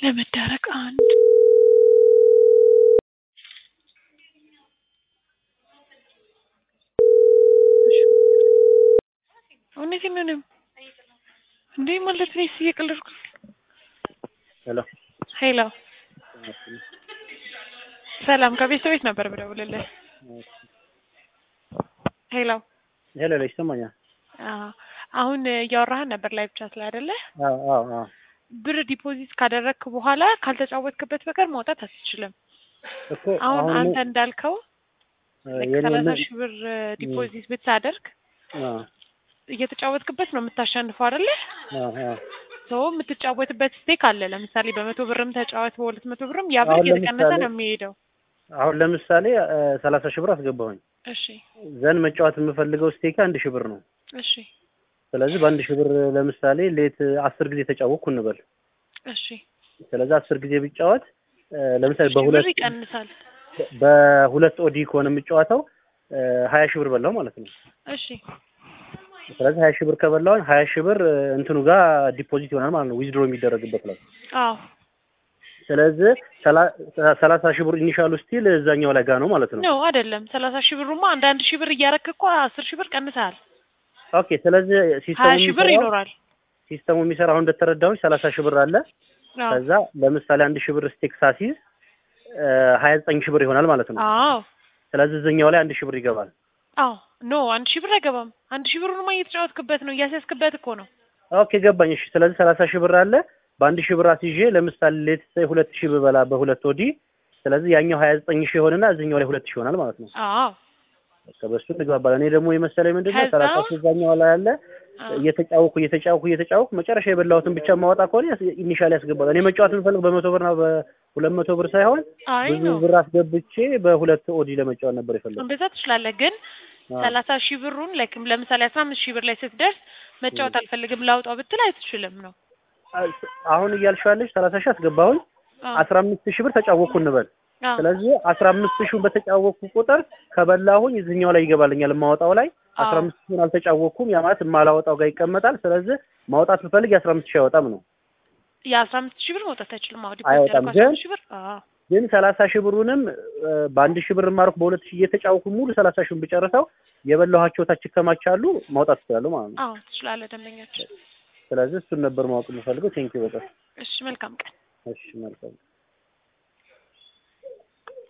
ለመዳረቅ አንድ እውነቴን ነው እኔም እንዴ ማለት ነው እየቀለድኩ ሄሎ ሄሎ ሰላም ከቤት ቤት ነበር ብደውልልህ ሄሎ ሄሎ ሄሎ ይሰማኛል አዎ አሁን እያወራህን ነበር ላይ ብቻ ስለ አይደለ አዎ አዎ አዎ ብር ዲፖዚት ካደረግክ በኋላ ካልተጫወትክበት በቀር መውጣት አትችልም እኮ አሁን አሁን አንተ እንዳልከው የኔ ሰላሳ ሺህ ብር ዲፖዚት ብታደርግ አዎ እየተጫወትክበት ነው የምታሸንፈው አይደለ አዎ አዎ ሰው የምትጫወትበት ስቴክ አለ ለምሳሌ በመቶ ብርም ተጫወት በሁለት መቶ ብርም ያ ብር አሁን እየተቀነሰ ለምሳሌ- ነው የሚሄደው አሁን ለምሳሌ ሰላሳ ሺህ ብር አስገባሁኝ እሺ ዘን መጫወት የምፈልገው ስቴክ አንድ ሺህ ብር ነው እሺ ስለዚህ በአንድ ሺህ ብር ለምሳሌ ሌት አስር ጊዜ ተጫወቅኩ እንበል እሺ ስለዚህ አስር ጊዜ ብጫወት ለምሳሌ ሺህ ብር በሁለት ይቀንሳል በሁለት ኦዲ ከሆነ የምጫወተው ሀያ ሺህ ብር በላው ማለት ነው እሺ ስለዚህ ሀያ ሺህ ብር ከበላውን ሀያ ሺህ ብር እንትኑ ጋር ዲፖዚት ይሆናል ማለት ነው ዊዝድሮ የሚደረግበት ላይ አዎ ስለዚህ ሰላ- ሰላሳ ሺህ ብር ኢኒሻሉ ስቲል እዛኛው ላይ ጋር ነው ማለት ነው ነው አይደለም ሰላሳ ሺህ ብሩማ አንድ አንድ ሺህ ብር እያረክ እኮ አስር ሺህ ብር ቀንሰሃል ኦኬ ስለዚህ ሲስተሙ ሀያ ሺህ ብር የሚሰራው ይኖራል ሲስተሙ የሚሰራው አሁን እንደተረዳሁኝ ሰላሳ ሺህ ብር አለ አዎ ከዛ ለምሳሌ አንድ ሺህ ብር ስቴክ ሳሲዝ ሀያ ዘጠኝ ሺህ ብር ይሆናል ማለት ነው አዎ ስለዚህ እዚኛው ላይ አንድ ሺህ ብር ይገባል አዎ ኖ አንድ ሺህ ብር አይገባም አንድ ሺህ ብሩንማ እየተጫወትክበት ነው እያስያዝክበት እኮ ነው ኦኬ ገባኝ እሺ ስለዚህ ሰላሳ ሺህ ብር አለ በአንድ ሺህ ብር አስይዤ ለምሳሌ ሌት ሳይ ሁለት ሺህ ብበላ በሁለት ወዲ ስለዚህ ያኛው ሀያ ዘጠኝ ሺህ ይሆንና እዚኛው ላይ ሁለት ሺህ ይሆናል ማለት ነው አዎ በቃ በሱ እንግባባለን እኔ ደግሞ የመሰለኝ ምንድን ነው ከዛ- ሰላሳ ሺህ እዛኛው ላይ አለ አዎ። እየተጫወኩ እየተጫወኩ እየተጫወኩ መጨረሻ የበላሁትን ብቻ ማወጣ ከሆነ ኢኒሻሊ ያስገባል እኔ መጫወት የምፈልግ በመቶ ብርና በሁለት መቶ ብር ሳይሆን አይ ብዙ ነው ብር አስገብቼ በሁለት ኦዲ ለመጫወት ነበር የፈለጉት እንደዛ ትችላለህ ግን ሰላሳ ሺህ ብሩን ላይክ ለምሳሌ አስራ አምስት ሺህ ብር ላይ ስትደርስ መጫወት አልፈልግም ላውጣው ብትል አይትችልም ነው አሁን እያልሻለች ሰላሳ ሺህ አስገባሁኝ አዎ። አስራ አምስት ሺህ ብር ተጫወቅኩ እንበል አዎ። ስለዚህ አስራ አምስት ሺህ በተጫወቅኩ ቁጥር ከበላሁኝ እዚህኛው ላይ ይገባልኛል የማወጣው ላይ አስራ አዎ። አምስት ሺህን አልተጫወቅኩም ያ ማለት የማላወጣው ጋር ይቀመጣል ስለዚህ ማውጣት ብፈልግ የአስራ አምስት ሺህ አይወጣም ነው የአስራ አምስት ሺህ ብር መውጣት አይችልም አዎ ዲፖዚት አይወጣም፣ ያደረኩት አስራ ግን- አምስት ሺህ ብር አዎ ግን ሰላሳ ሺህ ብሩንም እ፣ በአንድ ሺህ ብር ማርኩ በሁለት ሺህ እየተጫወኩ ሙሉ ሰላሳ ሺህን ብጨርሰው የበላኋቸው ታች ይከማቻሉ ማውጣት እችላለሁ ማለት ነው አዎ ትችላለህ ደንበኛችን ስለዚህ እሱን ነበር ማወቅ የምፈልገው ቴንኪው በጣም እሺ መልካም ቀን እሺ መልካም